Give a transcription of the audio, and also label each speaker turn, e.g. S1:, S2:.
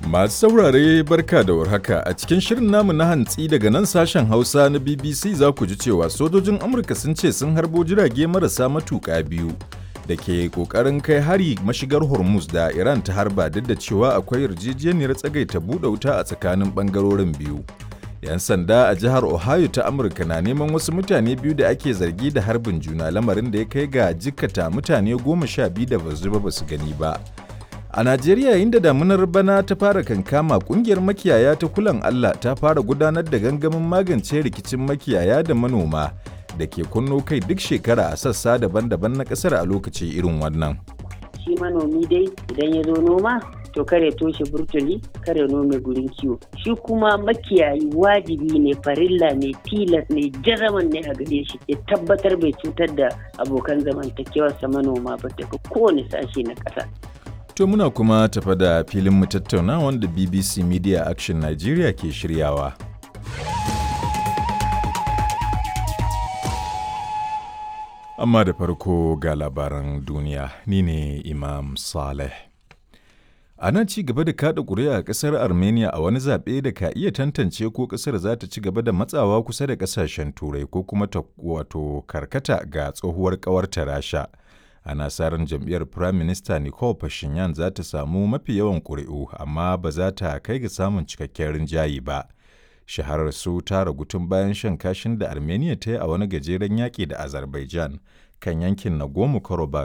S1: Masu saurare barka da warhaka a cikin shirin namu na hantsi daga nan sashen Hausa na BBC za ku ji cewa sojojin Amurka sun ce sun harbo jirage marasa matuƙa biyu da ke ƙoƙarin kai hari mashigar Hormuz da Iran ta harba duk da cewa akwai yarjejeniyar tsagaita buɗe wuta a tsakanin ɓangarorin biyu. 'Yan sanda a jihar Ohio ta Amurka na neman wasu mutane biyu da ake zargi da harbin juna lamarin da ya kai ga jikkata mutane goma sha biyu da basu ba su gani ba. A Najeriya yayin da damunar bana ta fara kankama kungiyar makiyaya ta kulan Allah ta fara gudanar da gangamin magance rikicin makiyaya da manoma da ke kunno kai duk shekara a sassa daban-daban na kasar a lokaci irin wannan.
S2: Shi manomi dai idan ya zo noma to kare toshe burtuli kare nome gurin kiwo. Shi kuma makiyayi wajibi ne farilla ne tilas ne jaraman ne a gare shi ya tabbatar bai cutar da abokan zamantakewarsa manoma ba daga kowane sashe na ƙasa.
S1: To muna kuma tafa da filin mu tattauna wanda BBC Media Action Nigeria ke shiryawa. Amma da farko ga labaran duniya, ni ne Imam Saleh. Ana ci gaba da kada ƙuri'a a ƙasar Armenia a wani zaɓe da ka iya tantance ko ƙasar za ta ci gaba da matsawa kusa da ƙasashen Turai ko kuma ta wato karkata ga tsohuwar ƙawarta Rasha. ana sa ran jam'iyyar Prime Minister Nicole Pashinyan za ta samu mafi yawan ƙuri'u amma ba za ta kai ga samun cikakken rinjaye ba. Shaharar su ta ragu tun bayan shan kashin da Armenia ta yi a wani gajeren yaƙi da Azerbaijan kan yankin Nagorno-Karabakh